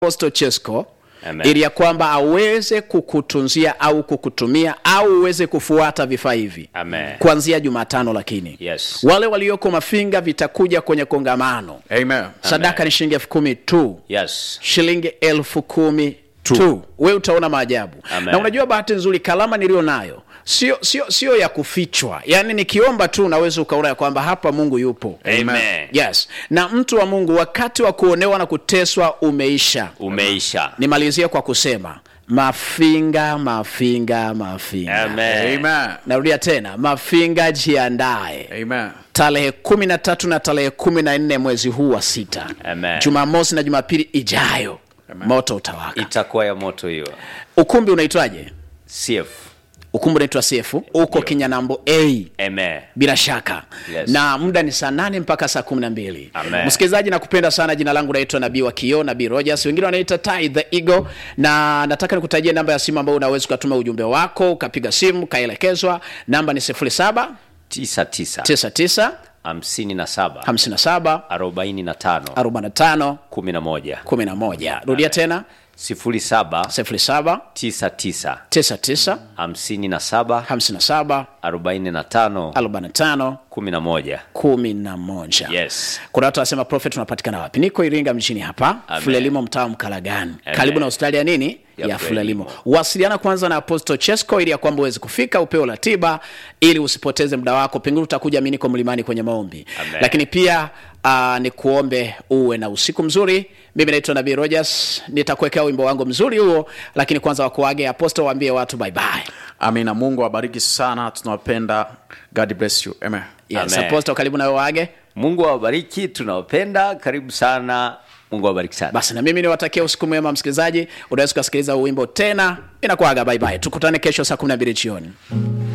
Apostle Chesko Amen. ili ya kwamba aweze kukutunzia au kukutumia au uweze kufuata vifaa hivi Amen. kuanzia Jumatano. Lakini Yes. wale walioko Mafinga vitakuja kwenye kongamano. Amen. Sadaka ni shilingi elfu kumi tu, Yes. shilingi elfu kumi tu, we utaona maajabu. Amen. Na unajua bahati nzuri, kalama niliyo nayo sio sio sio ya kufichwa, yaani nikiomba tu unaweza ukaona ya kwamba hapa Mungu yupo. Amen. Yes, na mtu wa Mungu, wakati wa kuonewa na kuteswa umeisha. Umeisha. Nimalizie kwa kusema mafinga, mafinga, mafinga. Amen. Amen. Narudia tena, mafinga, jiandae Amen. tarehe kumi na tatu na tarehe kumi na nne mwezi huu wa sita, Amen. Jumamosi na Jumapili ijayo, moto utawaka. Itakuwa ya moto hiyo. Ukumbi unaitwaje? CF. Ukumbi unaitwa CF uko Kinyanambo A Amen. bila shaka Yes. na muda ni saa nane mpaka saa kumi na mbili Amen. msikilizaji nakupenda sana jina langu naitwa nabii wa kio nabii rogers wengine wanaita tai the eagle na nataka nikutajie namba ya simu ambayo unaweza ukatuma ujumbe wako ukapiga simu ukaelekezwa namba ni 07 tisa tisa 99 hamsini na saba 57 arobaini na tano 45 kumi na moja 11 rudia tena sifuri saba 07 tisa tisa 99 hamsini na saba 57 arobaini na tano 45 kumi na moja kumi na moja Yes. kuna watu wanasema prophet unapatikana wapi niko iringa mjini hapa Amen. fulelimo mtaa wa mkalagani Amen. karibu na hospitali ya nini Ya ya Frelimo. fulelimo wasiliana kwanza na apostle chesco ili ya kwamba uweze kufika upeo ratiba ili usipoteze muda wako pengine utakuja mi niko mlimani kwenye maombi Amen. lakini pia uh, ni kuombe uwe na usiku mzuri mimi naitwa nabii rogers nitakuwekea wimbo wangu mzuri huo lakini kwanza wakuage apostle waambie watu bye bye Amina. Mungu awabariki sana, tunawapenda. God bless you. Amen. yes, Amen. apostle karibu nawe waage mungu awabariki tunawapenda karibu sana mungu awabariki sana basi na mimi niwatakia usiku mwema msikilizaji unaweza ukasikiliza huu wimbo tena inakuaga bye bye tukutane kesho saa 12 jioni